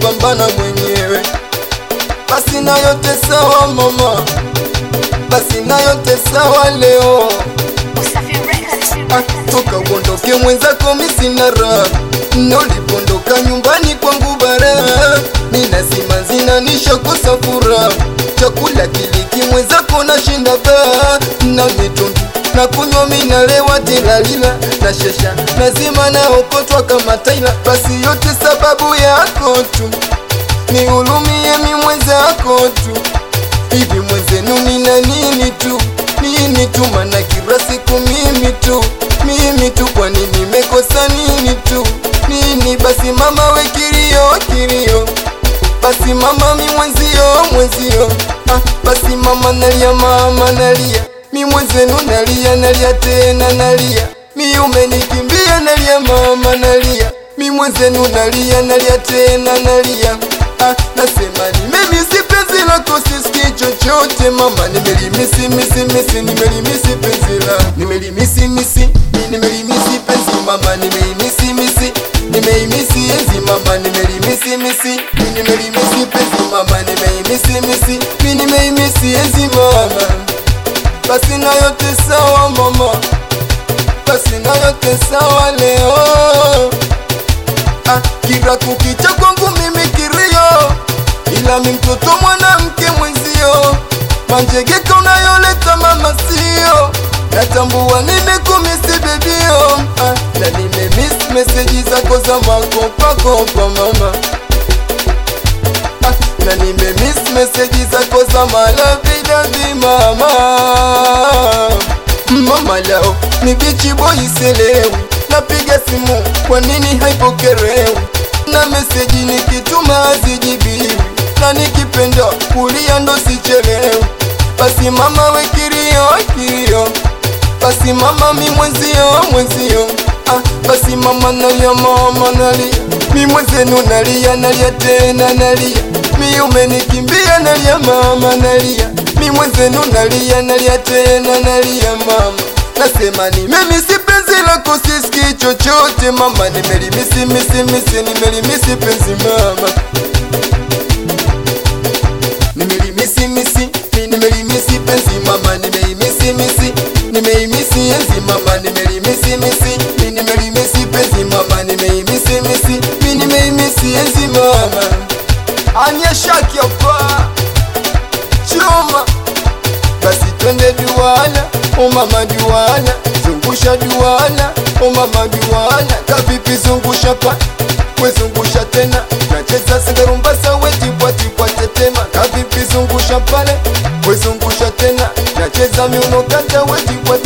napambana mwenyewe. Basi na yote sawa mama, basi na yote sawa leo. Usafi Records. Ah, toka uondoke mwenzako misina raha nolipondoka nyumbani kwangu bara nina zima zinanisha kosa furaha chakula kiliki mwenzako na shinda baa na mitungi na kunywa minalewa tilalila na shesha nazima naokotwa kama taila basi yote sababu yako tu nihurumie mi mwenzako tu hivi mwenzenu nina nini tu nini tu mana kila siku mimi tu mimi tu kwani nimekosa nini tu nini basi mama we kilio kilio basi mama mi mwenzio mwenzio ah, basi mama nalia mama nalia mi mwenzenu nalia nalia tena nalia mi umenikimbia nalia mama nalia mi mwenzenu nalia nalia tena nalia ah, nasema nimemisi penzi lako siski chochote mama nimelimisi misi misi nimelimisi penzi la nimelimisi misi nimelimisi penzi mama nimeimisi misi nimeimisi enzi mama nimelimisi misi nimelimisi penzi mama nimeimisi misi mi nimeimisi enzi mama basi na yote sawa mama basi na yote sawa leo ah, kila kukicha kwangu mimi kilio, ila mi mtoto mwanamke mwenzio, manjegeka unayoleta mama sio, natambua nimekumisi bebio ah, na nimemiss meseji zako za makopakopa mama ah, na nimemiss meseji zako za malavidavi mama mama lao ni bichi boy selewi napiga simu kwa nini haipokelewi na meseji nikituma hazijibiwi na nikipenda kulia ndo sichelewi basi mama we kilio kilio basi mama mi mwenzio mwenzio ah, basi mama nalia mama nalia mi mwenzenu nalia nalia tena nalia mi umenikimbia nalia mama nalia mi mwenzenu nalia nalia tena nalia mama nasema nimemisi penzi lako siski chochote mama nimelimisi misi misi nimelimisi penzi mama nimelimisi misi mi nimelimisi penzi mama nimeimisi misi nimeimisi enzi mama nimelimisi misi mi nimelimisi penzi mama nimeimisi misi mi nimeimisi enzi mama anyeshakiapa chuma basi twende duala o mama duala zungusha duala o mama duala kavipi zungusha pa wezungusha tena nacheza singarumbasa wetipwatipwa tetema kavipi zungusha pale wezungusha tena nacheza miunokata wetipwa